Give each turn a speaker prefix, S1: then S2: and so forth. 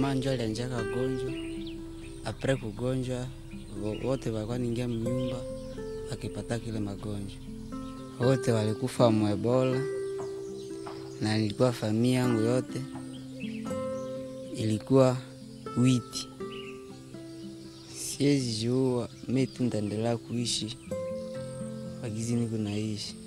S1: jamaa njo alianjaka gonjwa apre kugonjwa wo- wote walikuwa ningia mnyumba wakipata kile magonjwa wote walikufa mwebola na nilikuwa familia yangu yote ilikuwa witi siwezi jua mi tu ndaendelea kuishi wagizi niko naishi